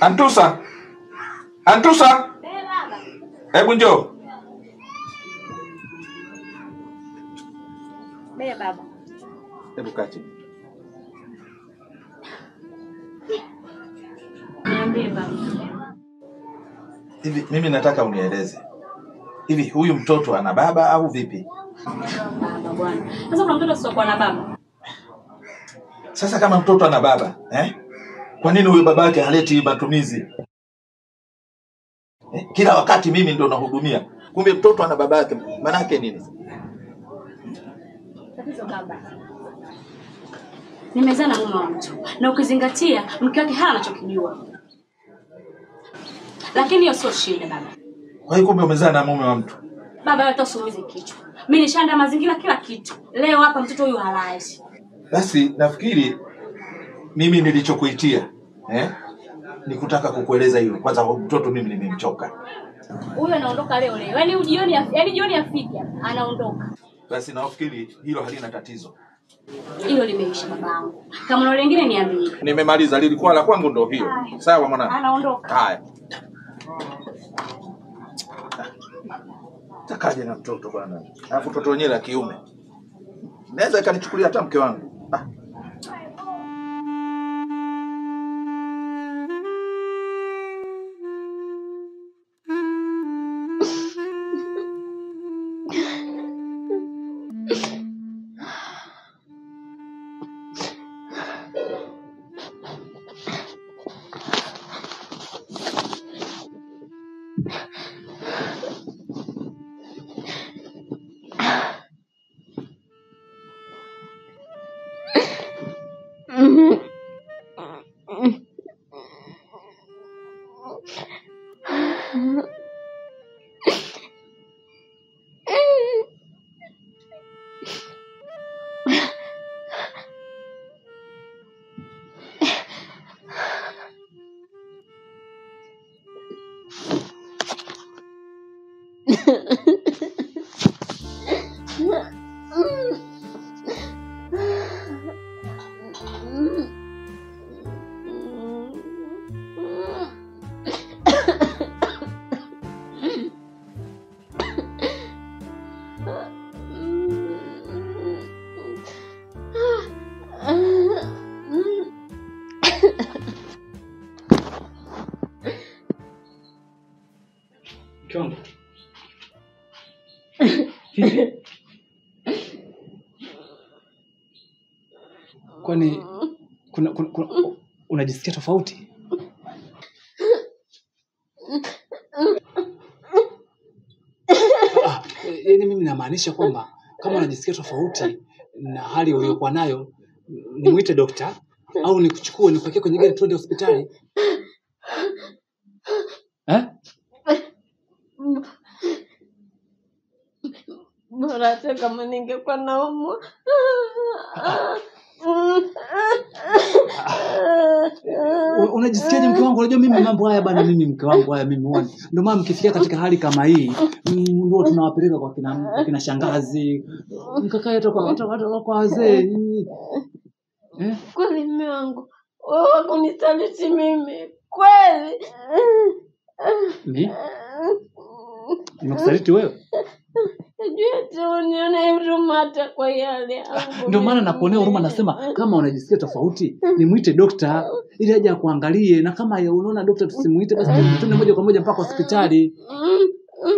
Antusa, Antusa, hebu njoo. Bea baba. Hebu kaa chini. Niambie baba. Hivi mimi nataka unieleze, hivi huyu mtoto ana baba au vipi? Baba bwana. Sasa kuna mtoto asiokuwa na baba. Sasa kama mtoto ana baba eh? Kwa nini huyu babake haleti matumizi eh? Kila wakati mimi ndo nahudumia, kumbe mtoto ana babake. Manake nini? Tatizo baba. Nimezaa na mume wa mtu na ukizingatia mke wake hana anachokijua. Lakini hiyo sio shida baba. Kwa hiyo kumbe umezaa na mume wa mtu. Baba wewe hata usiumize kichwa. Mimi nishaanda mazingira kila kitu. Leo hapa mtoto huyu halali. Basi nafikiri mimi nilichokuitia eh? ni kutaka kukueleza hilo. Kwanza huyu mtoto mimi nimemchoka. Huyu anaondoka leo leo. Yaani jioni yaani jioni afike anaondoka. Basi nafikiri hilo halina tatizo. Hilo limeisha babangu. Kama na lingine niambie. Nimemaliza, lilikuwa la kwangu ndo hiyo. Sawa mwanangu. Anaondoka. Haya. Takaje na mtoto bwana. Alafu mtoto wenyewe la kiume. Naweza ikanichukulia hata mke wangu. Ah. Mke wangu. Vipi? Kwani kuna, kuna, kuna unajisikia tofauti? Ah, eh, yaani mimi namaanisha kwamba kama unajisikia tofauti na hali uliyokuwa nayo, nimwite dokta au nikuchukue nikuwekee kwenye gari tuende hospitali eh? Bora hata kama ningekuwa naumwa. U- unajisikiaje mke wangu unajua mimi mambo haya bana mimi mke wangu haya mimi huwa ndio maana mkifikia katika hali kama hii mm, ndio tunawapeleka kwa kina, kwa kina shangazi mkakae hata kwa hata- hata kwa wazee mm. eh? Kweli mume wangu wewe wakunisaliti mimi kweli? mi nimekusaliti wewe Najua tu unione huruma hata kwa yale yangu. ndio maana nakuonea huruma nasema kama unajisikia tofauti nimwite dokta ili aje akuangalie na kama ya unaona dokta tusimuite basi tuende moja kwa moja mpaka hospitali Mm, mm.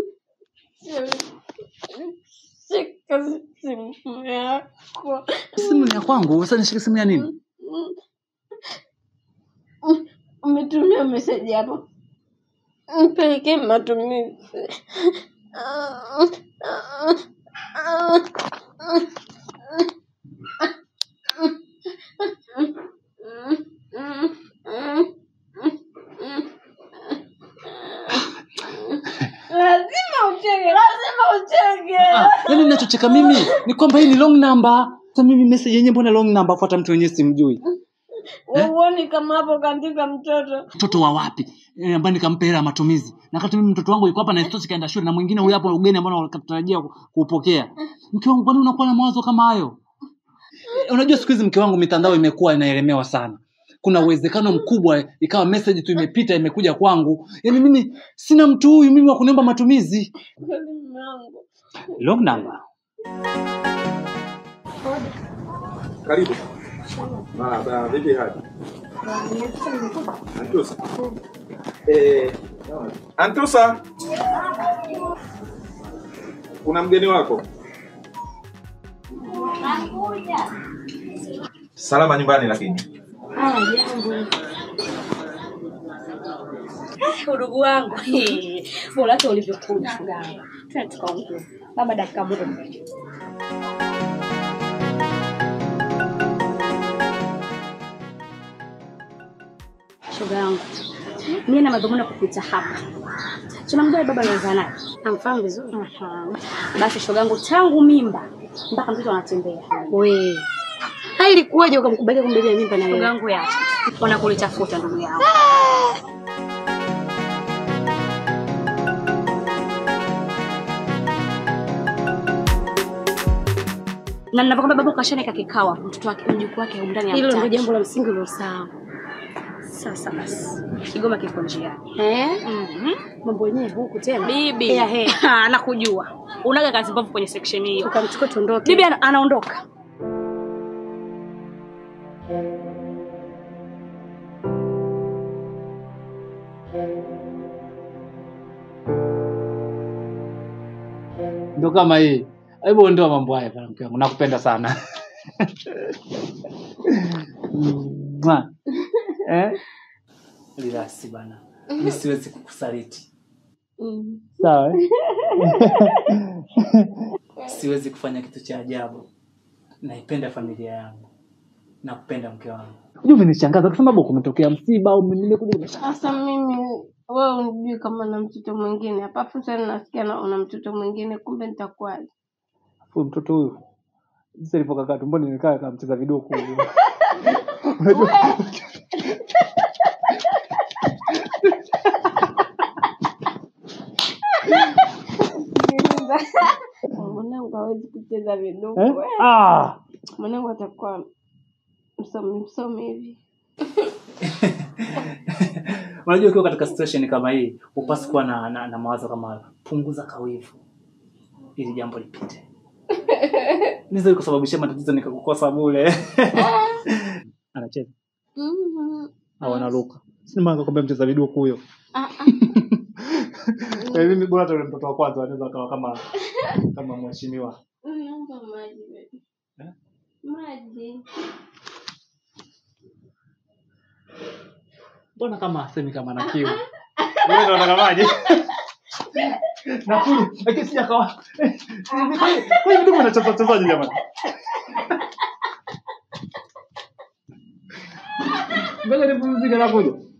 Shika simu yako. simu ni ya kwangu sasa nishike simu ya nini Mm. Umetumia meseji hapo, mpelekee matumizi. Lazima ucheke, lazima ucheke. Ah, yaani ninachocheka mimi ni kwamba hii ni long number. Sasa mimi message yenyewe mbona long number afuata mtu wenyewe simjui. Uoni kama hapo kaandika mtoto Mtoto wa wapi? Eh, ambaye nikampa hela ya matumizi. Na wakati mimi mtoto wangu yuko hapa na isitoshe kaenda shule na mwingine huyu hapo ugeni ambao nakatarajia kuupokea. Mke wangu kwani unakuwa na mawazo kama hayo? Eh, Unajua siku hizi mke wangu mitandao imekuwa inaelemewa sana. kuna uwezekano mkubwa ikawa message tu imepita imekuja kwangu yaani mimi sina mtu huyu mimi wa kuniomba matumizi Kweli mume wangu. long number Karibu. Ah, ba, vipi hali? Antusa. Eh, Antusa. Kuna mgeni wako? Salama nyumbani lakini. Udugu wangu bora hata ulivyokuja shoga yangu. Twende tukaongea. Baba dakika moja. Shoga yangu. Mimi na madhumuni ya kupita hapa. Tunamjua baba anaweza naye. Namfahamu vizuri. Aha. Basi shoga yangu tangu mimba mpaka mtoto anatembea. We. Hai ilikuwaje ukamkubalia kumbebea mimba na Shoga wewe? yangu yacha. Ona kulitafuta ndugu yangu. Na ninapokwambia baba kashanika kikawa mtoto wake mjukuu wake huko ndani ya Hilo ndio mtaki. jambo la msingi ulilosahau. Sasa basi. Kigoma kiko njiani. Eh? Mhm. Mambo yenyewe huku tena. Bibi. Hea, hea. Ha, Nakujua. Unaga kazi mbovu kwenye section hiyo. Ukamchukua tuondoke. Bibi ana- anaondoka. ndo kama hii hebu ondoa mambo haya bwana mke wangu nakupenda sana Mwa. eh? Relax bana mi siwezi kukusaliti Mm. sawa eh? siwezi kufanya kitu cha ajabu naipenda familia yangu nakupenda mke wangu unajua umenishangaza kwa sababu kumetokea msiba au nimekuja nimesha Sasa mimi wewe unijui kama na mtoto mwingine hapa, afu tena nasikia na una mtoto mwingine, kumbe nitakuwaje? huyu mtoto huyu jinsi alivyokaa tumboni nimekaa kama mcheza vidoku huyu. unajua Mwanangu hawezi kucheza viduku. eh? we. ah! Mwanangu atakuwa msomi msomi hivi. unajua ukiwa katika situation kama hii upasi kuwa na, na, na mawazo kama hayo punguza kawivu ili jambo lipite niza kusababishia matatizo nikakukosa bule anacheza Mhm. au anaruka sinimanga kwambia mcheza viduku huyo Ah, ah. Eh, mimi bora hata yule mtoto wa kwanza anaweza akawa kama kama mheshimiwa Naomba maji baby. Eh? Maji. mbona kama asemi kama na kiu wewe ndio unataka maji nakunywa lakini sija kawa kwa hiyo ndio mnacheza chezaje jamani ngoja nipumzike nakuja